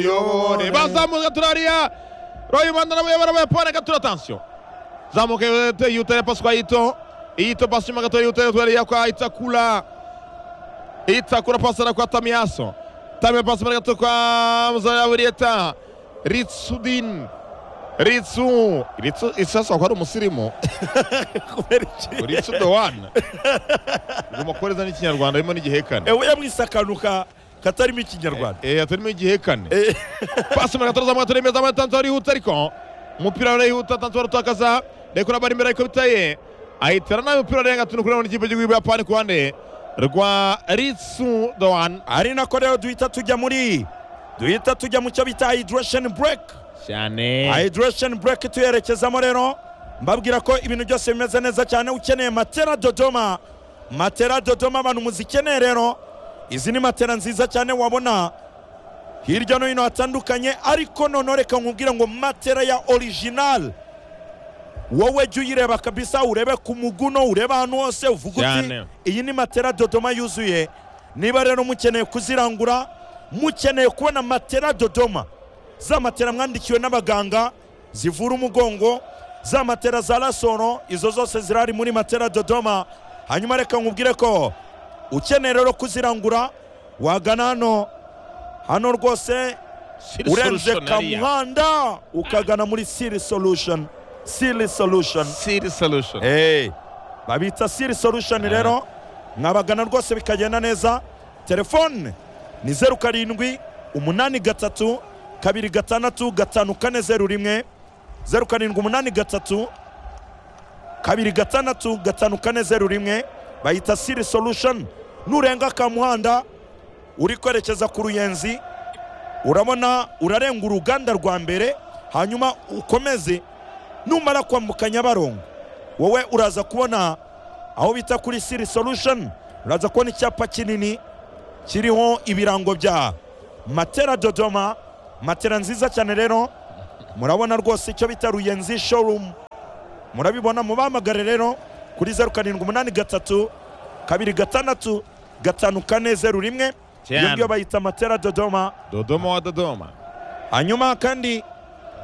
tuyobore bazamuka turariya royimanda nawe yabara bayapana gatura atansiyo zamuka yutera pasi kwa yito yito pasi nyuma gato yutera turariya kwa itakura itakura pasi ara kwa tamiyaso tamiya pasi muri gato kwa muzaraburieta ritsudin ritsu ritsu isasa ko ari umusirimu kubera iki ritsu dowana ugomba kubahereza n'ikinyarwanda harimo n'igihekane ewe yamwise akantu ka- katarimo ikinyarwanda Eh, turimo igihekane Eh, pasi mu gatoza mu turemeza mu tanto arihuta ariko umupira urihuta tanto arutakaza rekura bari imbere ariko bitaye ahitira nabi umupira arenga tunu kureba n'ikipe cy'igihugu yapani ku ruhande rwa ritsu dowan ari nako rero duhita tujya muri duhita tujya mu cyo bita hydration break cyane hydration break tuyerekezamo rero mbabwira ko ibintu byose bimeze neza cyane ukeneye matera dodoma matera dodoma abantu muzikeneye rero izi ni matera nziza cyane wabona hirya no hino hatandukanye ariko noneho reka nkubwire ngo matera ya original wowe jya uyireba kabisa urebe ku muguno urebe ahantu hose uvuga uti Cyane. iyi ni matera dodoma yuzuye niba rero mukeneye kuzirangura mukeneye kubona matera dodoma za matera mwandikiwe n'abaganga zivura umugongo za matera za rasoro izo zose zirari muri matera dodoma hanyuma reka nkubwire ko ukeneye rero kuzirangura wagana hano hano rwose urenze kamuhanda ukagana muri siri solution siri solution siri solution hey. babita siri solution rero mwabagana rwose bikagenda neza telefone ni zeru karindwi umunani gatatu kabiri gatandatu gatanu kane zeru rimwe zeru karindwi umunani gatatu kabiri gatandatu gatanu kane zeru rimwe bayita siri solution nurenga ka muhanda uri kwerekeza ku ruyenzi urabona urarenga uruganda rwa mbere hanyuma ukomeze numara kwambuka nyabarongo wowe uraza kubona aho bita kuri siri solution uraza kubona icyapa kinini kiriho ibirango bya matera dodoma matera nziza cyane rero murabona rwose icyo bita ruyenzi showroom murabibona mubamagare rero kuri zeru karindwi umunani gatatu kabiri gatandatu gatanu kane zeru rimwe iyo Cyane. ngiyo bayita matera dodoma dodoma wa dodoma hanyuma kandi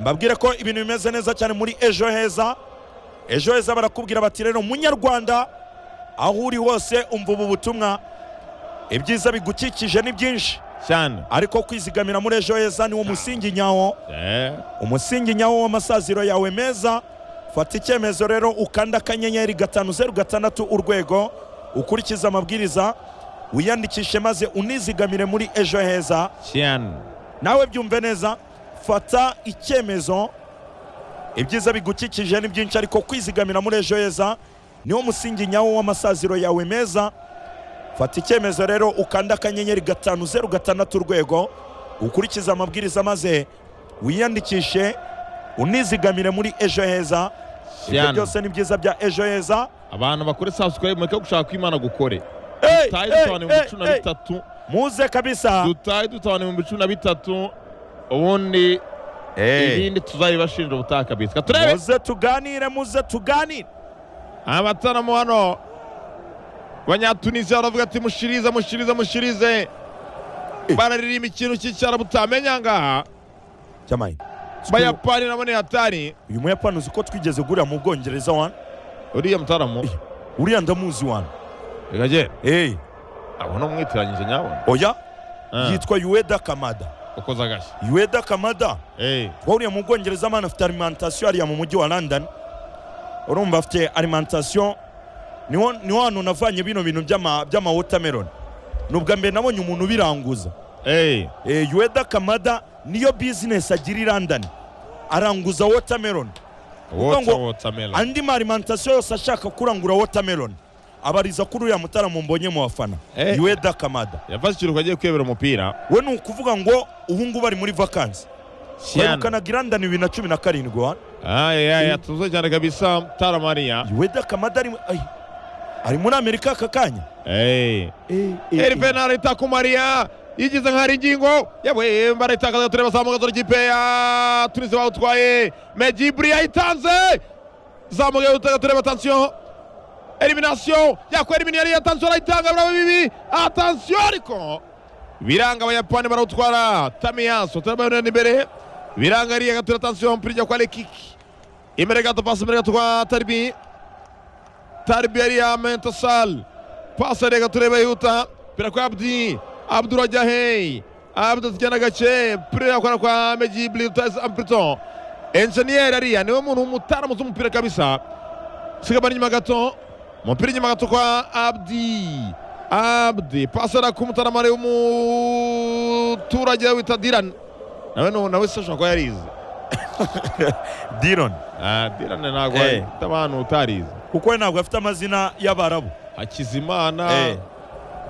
mbabwire ko ibintu bimeze neza cyane muri ejo heza ejo heza barakubwira bati rero munyarwanda aho uri hose umva ubu butumwa ibyiza bigukikije ni byinshi cyane ariko kwizigamira muri ejo heza niwo musingi nyawo Eh, umusingi nyawo w'amasaziro yawe meza fata icyemezo rero ukanda akanyenyeri gatanu zeru gatandatu urwego ukurikize amabwiriza wiyandikishe maze unizigamire muri ejo heza cyane nawe byumve neza fata icyemezo ibyiza bigukikije ni byinshi ariko kwizigamira muri ejo heza niwo musingi nyawo w'amasaziro yawe meza fata icyemezo rero ukanda akanyenyeri gatanu zeru gatandatu urwego ukurikize amabwiriza maze wiyandikishe unizigamire muri ejo heza ibyo Cyane. byose ni byiza bya ejo heza abantu bakore subscribe mureke gushaka ko imana gukore Hey, dutahe hey, dutanu ibihumbi hey, cumi na hey. bitatu muze kabisa dutahe dutanu ibihumbi cumi na bitatu ubundi Hey. ibindi tuzabibashinja ubutakabitswa turebe muze tuganire muze tuganire abataramu hano abanyatunisiya baravuga ati mushirize mushirize mushirize bararirimba ikintu cy'icyaro butamenya ngaha cyamaye bayapani nabo ni hatari uyu muyapani uzi ko twigeze gurira mu bwongereza wana uriya mutaramu uriya ndamuzi wana reka jye hey. abona umwitiranyije nyabona oya Ah, yitwa yueda kamada ukoze agashya yueda kamada Eh, wahuriye mu bwongereza amana afite alimentation hariya mu mujyi wa london urumva afite alimentation niho niho hantu navanye bino bintu by'ama- by'ama watermelon ni ubwa mbere nabonye umuntu ubiranguza eh, Eh, yueda kamada niyo business agira i london aranguza watermelon wota ngo- wotamela andi ma alimentation yose ashaka kurangura watermelon abariza kuri uriya mutaramo mbonye mu bafana Eh. yueda kamada yafashe ikiruhuko agiye kwiyobera umupira we ni ukuvuga ngo ubu ngubu ari muri vakansi cyane baherukanaga irandani bibiri na cumi na karindwi wa ayaya tuze cyane kabisa taramariya yuweda kamada ari ay, ari muri amerika aka kanya Eh. iri penari itakumariya yigize nk'ahari ingingo yewe barayitakaza tureba zamuka dore ikipe ya tunisi bawutwaye mediburi yayitanze zamuka dore tureba atansiyo eliminasiyo yakora elimini yari yatansiyo arayitanga biraba bibi atansiyo ariko biranga abayapani barawutwara tamiyaso turabayonera imbere biranga ariya gatura tansiyo mpira ijya kwa lekiki imbere gato pasi imbere gato kwa taribi taribi ariya mentosal pasi ariya gatura yihuta pira kwa abdi abdu urajya heyi abdu atujyana agace pira yakora kwa meji blitasi ampurito enjeniyeri ariya niwe muntu w'umutaramu z'umupira kabisa sigabana inyuma gato umupira inyuma gato kwa abdi abdi pasera ku mutaramare w'umuturage wita dirani nawe nu- nawe se ashobora kuba yarize dironi Ah, dirani ntabwo Eh. afite abantu utarize kuko we ntabwo afite amazina y'abarabu hakizimana Eh.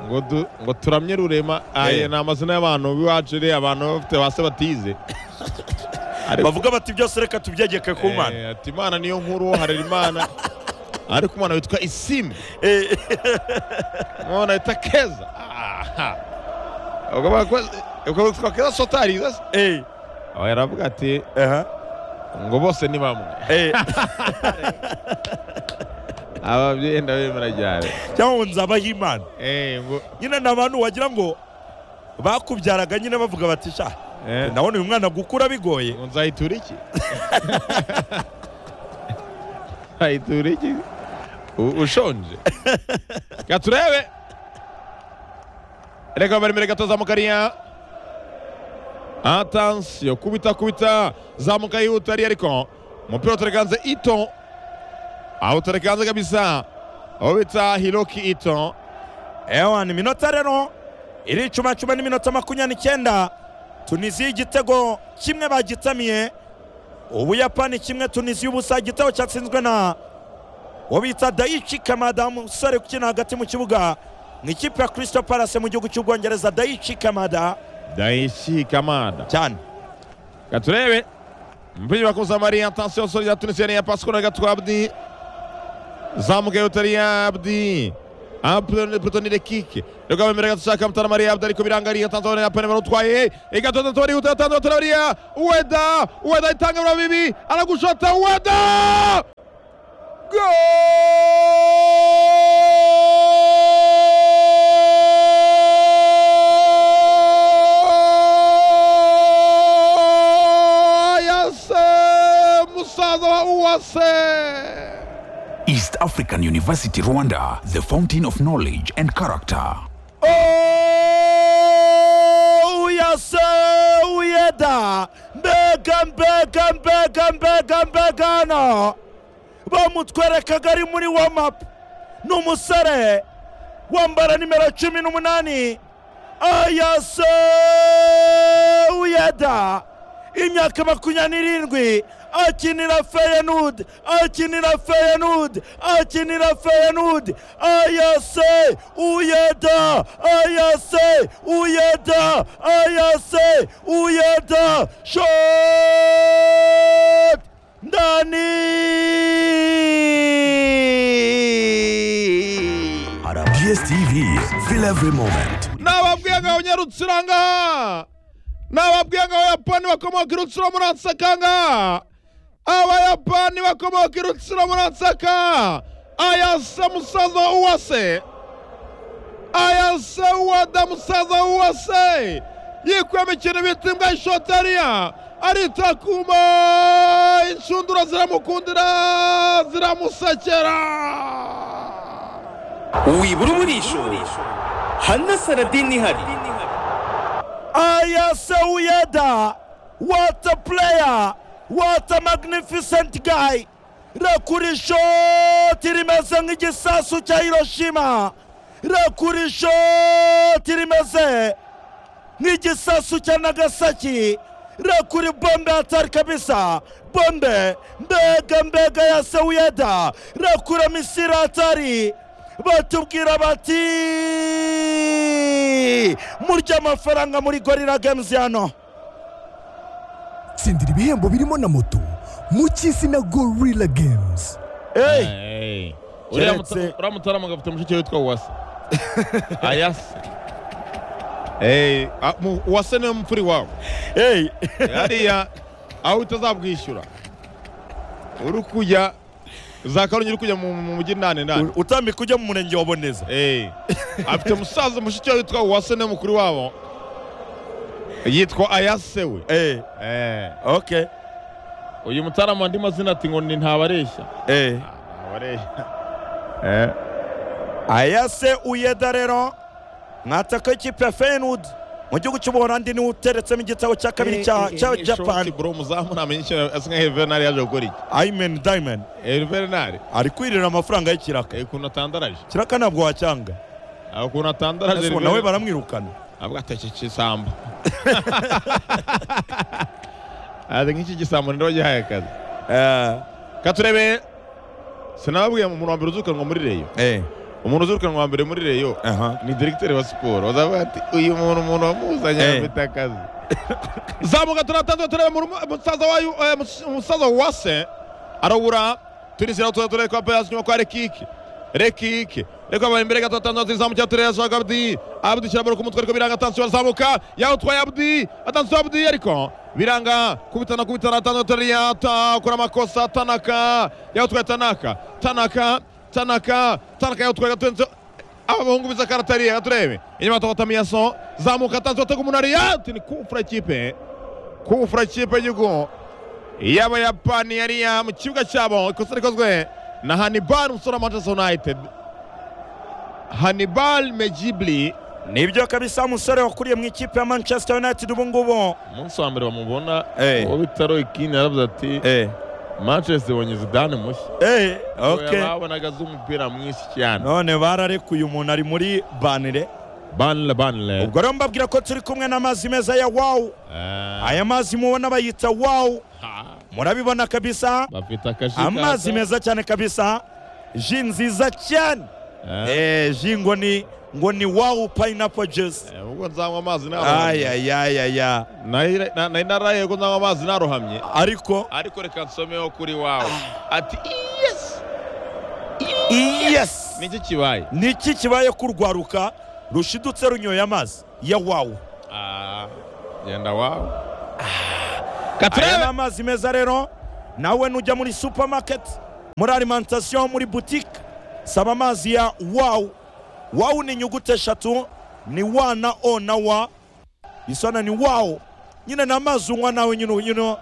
ngo du- ngo turamye rurema aye Eh. ni amazina y'abantu b'iwacu iriya abantu bafite ba se batize Ariko- bavuga bati byose reka tubyegeke ku mana Eh, ati imana niyo nkuru harira imana ariko umwana witwa isimu Eh, Unaona itakeza. Ah. Ukavuga kwa- ukavuga kwa keza sotariza se. eh, Aho yaravuga ati aha, ngo bose ni bamwe. eh. Aba byenda bemera cyane. cyangwa ngo nzabaho imana Eh ngo nyine ni abantu wagira ngo bakubyaraga nyine bavuga bati sha eh ndabona uyu mwana gukura bigoye ngo nzayitura iki? Nzayitura iki? U- Ushonje. Gaturebe. Reka bari mbere gato zamukariya. Attention kubita kubita zamuka yihuta ari ariko umupira uterekanze Ito awuterekanze kabisa aho bita Hiroki Ito ewan iminota rero iri icumacuma n'iminota makumyabiri n'icyenda tunisiya igitego kimwe bagitamiye ubuyapani kimwe tunisiya ubusa igitego cyatsinzwe na uwo bita dayichi kamada umusore ukina hagati mu kibuga mu ikipe ya kirisito palase mu gihugu cy'ubwongereza dayichi kamada Daichi Kamada cyane katurebe mpira wa kuzamari attention sori ya Tunisia ni ya Pascal na Gatou Abdi zamuka yutari ya Abdi Apple Plutoni de kick Reka bari mbere gato shaka mtana Maria Abdi ariko birangariye Tanzania ya Panama utwaye igato tato ari utata Tanzania Traoria Ueda Ueda itanga bra bibi anagushota Ueda Goal! Yase musaza wa Uwase. East African University Rwanda, the fountain of knowledge and character. uyase uyeda mbega mbega mbega mbega mbegano bamutwerekaga ari muri wamapu ni umusore wambara nimero cumi n'umunani ayase uyeda imyaka makumyabiri n'irindwi akinira feyenud akinira feyenud akinira feyenud ayase uyeda ayase uyeda ayase uyeda shot ndani DSTV, feel every moment. nababwiye ngo abanyarutsiro ngaha nababwiye ngo abayapani bakomoka irutsiro muri ansakanga abayapani bakomoka irutsiro muri ansaka ayase musaza wa uwase ayase uwada musaza wa uwase yikwema ikintu bita imbwa y'ishotariya aritakuma inshundura ziramukundira ziramusekera wibura umurisho hanasaradini ihari Aya Sewuyeda, what a player, what a magnificent guy. Rakuri shoti rimeze nk'igisasu cya Hiroshima. Rakuri shoti rimeze nk'igisasu cya Nagasaki. Rakuri bombe hatari kabisa, bombe mbega mbega ya Sewuyeda. Rakura misiri hatari, batubwira bati murya amafaranga muri gorira games hano Tsindira ibihembo birimo na moto mu cy'izina Gorilla Games. Hey. Hey. Uriya Uriya muta- muta- uriya mutarama agafite mushiki witwa uwase ayase Hey, a- mu- uwase niwe mfuri wawe Hey, hariya aho utazabwishyura uri kujya za karungi uri kujya mu mu mujyi nane nane utambika ujya mu murenge wa Boneza. Hey. afite musaza mushiki we witwa uwase niwe mukuru wabo yitwa ayase we eh Eh, okay uyu mutarama andi mazina ati ngo ni ntabareshya eh ntabareshya Eh, ayase uyeda rero mwataka ikipe ya feyenoord mu gihugu cy'ubuholandi niwe uteretsemo igitego cya kabiri cya cya shoti japan bro umuzamu ntamenya icyo asa nka Juvenal yaje gukora iki ayimeni dayimeni Eh, Juvenal ari kwirira amafaranga y'ikiraka eh, ukuntu atandaraje kiraka ntabwo wacyanga Ah, ukuntu atandaraje Ese ubu Juvenal- nawe baramwirukana avuga ati iki gisambo azi nk'iki gisambo nirwo gihaye akazi eh katurebe sinababwiye mu muntu wa mbere uzirukanwa muri reyo eh umuntu uzirukanwa wa mbere muri reyo aha ni diregiteri wa siporo bazavuga ati uyu muntu umuntu wamuzanye Eh. afite akazi zamuka turatandura turebe mu rumo- umusaza wayu eh, mus- umusaza wase arabura turisira tuza turebe kwa peyasi nyuma kwa rekike rekike reka bari imbere gato atandura tuzamu cya turebe ashaka abdi abdi kirabura ku mutwe ariko biranga atansiyo arazamuka yawutwaye abdi atansiyo abdi ariko biranga kubitana kubitana atandura turebe akora amakosa tanaka yawutwaye tanaka tanaka tanaka tanaka yawutwaye gato aba bahungu biza karatariye katurebe inyuma tukota miyaso zamuka tanzo atega umuntu ariya ati ni kufura ikipe kufura ikipe y'igihugu y'abayapani yariya mu kibuga cyabo ikosa rikozwe na hanibal umusore wa manchester united hanibal mejibli nibyo kabisa umusore wakuriye mu ikipe ya manchester united ubu ngubu umunsi wa mbere bamubona Eh. uwo bita roy kine yaravuze ati eh manchester ibonye zidane mushya eh okay babonaga azi umupira mwinshi cyane none bararekuye umuntu ari muri banire banle banle ubwo rero mbabwira ko turi kumwe n'amazi meza ya wawu aya mazi mubona bayita wawu murabibona kabisa bafite akajika amazi meza cyane kabisa ji nziza cyane eh ji ngo ni ngo ni wawu pineapple juice ubwo nzanywa amazi nawe ayayayaya nari nari naraye ko nzanywa amazi narohamye ariko ariko reka nsomeho kuri wawe ati yes yes niki kibaye niki kibaye kurwaruka rushidutse runyoye amazi ya wawu Ah, genda wawe aya ni katurebe amazi meza rero nawe nujya muri supermarket muri alimentation muri boutique saba amazi ya wawu wawu ni inyuguti eshatu ni wa na o na wa isona ni wawu nyine ni amazi unywa nawe nyine you know,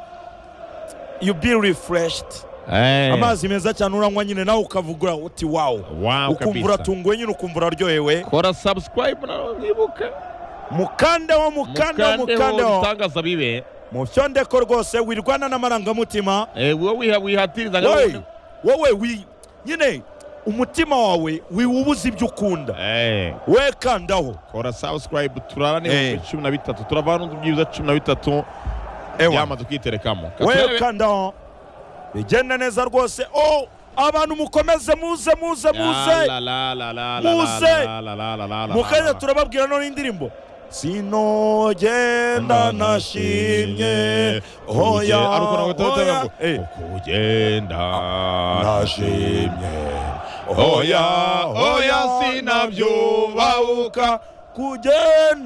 you be refreshed Eh, amazi meza cyane uranywa nyine nawe ukavugura uti wawu Wow, ukumva kabisa. uratunguwe nyine ukumva uraryohewe kora subscribe nawe wibuka mukande wo mukande wo mukande wo ibitangaza bibe mu byondeko rwose wirwana n'amarangamutima Eh, wowe wiha- wihatiriza ngo wowe wowe wi nyine umutima wawe wiwubuza ibyo ukunda Eh, we kandaho kora subscribe turara Eh. n'ibihumbi cumi na bitatu turavana n'inzu byiza cumi na bitatu byamaze kwiterekamo we Katurebe- kandaho bigenda neza rwose o abantu mukomeze muze muze muze La, la, la, la, la, Muze. la, la, la, la, la, la, la, mukanya la. turababwira none indirimbo sinogenda nashimye hoya ariko nawe hoya. tutabwo Eh, kugenda nashimye hoya hoya sinabyubahuka kugenda